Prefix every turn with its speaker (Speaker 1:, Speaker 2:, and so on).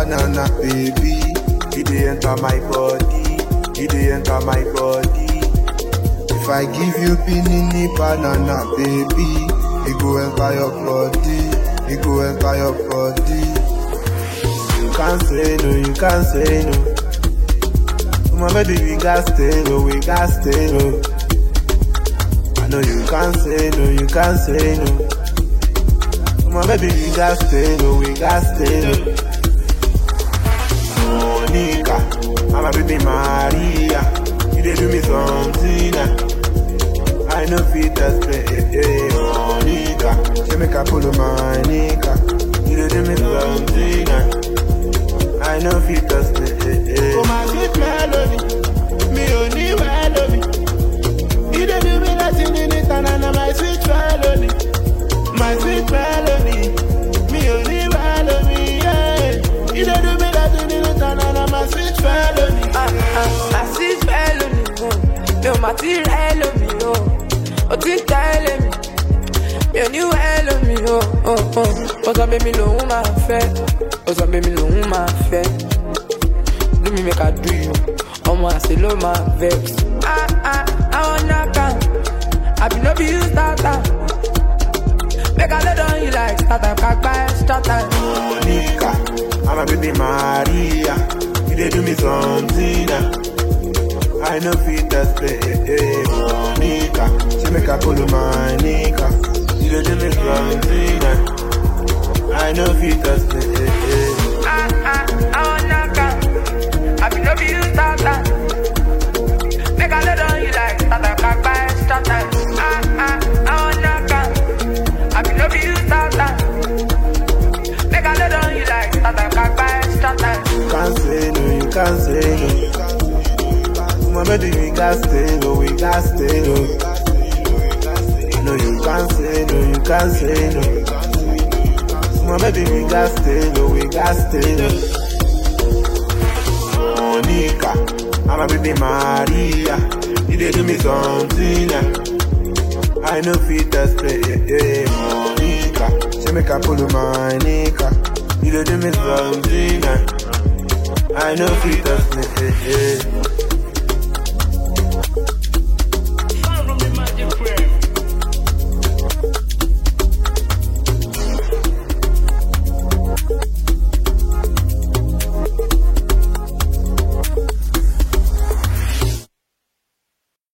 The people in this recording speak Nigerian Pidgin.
Speaker 1: banana, baby. You dey enter my body, you dey enter my body. If I give you pinini banana, baby, it go enter your body, it go enter your body. You can't say no, you can't say no. My baby, we got stay low, we got stay low. I know you can't say no, you can't say no. My baby, we got stay low, we got stay low. Monica, I'm a baby Maria. You dey do me something. ah. I know fit just play, eh, eh, Monica. She make a pull of my nika. You dey do me something. ah. I know fit just play, eh, eh.
Speaker 2: Oh my sweet melody, me only melody. You dey do me nothing in it, and I my sweet melody, my sweet melody. Me only melody, yeah. You dey do me nothing in it, and I my sweet melody.
Speaker 3: Ah, ah, my sweet felony, oh. Mi ò mà ti rẹ̀ lómi, oh. Ó ti ń tẹ́lẹ̀ mi. Mi ò ní wẹ̀ lómi, oh, oh, oh. Ó sọ pé mi lòun máa fẹ́. Ó sọ pé mi lòun máa fẹ́. Do me make I do you. Ọmọ àṣẹ ló máa vex. Ah, ah, àwọn náà Àbí no be you start am. Make I lay down you like start am, kagba extra time.
Speaker 1: Monica, I'm a baby Maria. You dey do me something. ah. I know fit just play, eh, eh, Monica. She make a pull of my nika. You dey do me something. ah. I know fit just play, eh, eh.
Speaker 3: Ah, ah, àwọn náà Àbí no be you start am. Make I lay down you like start am, kagba extra time. Ah, ah, àwọn náà Àbí no be you start am. Make I lay down you like start am, kagba extra time.
Speaker 1: You can't say no, you can't say no. My baby, we got stay low, we got stay low. No, you can't say no, you can't say no. My baby, we got stay low, we got stay low. Monica, I'm a baby Maria. You dey do me something. ah. I know fit just play, eh, eh, Monica. She make a pull of my nika. You dey do me something. ah. I know fit just play, eh, eh.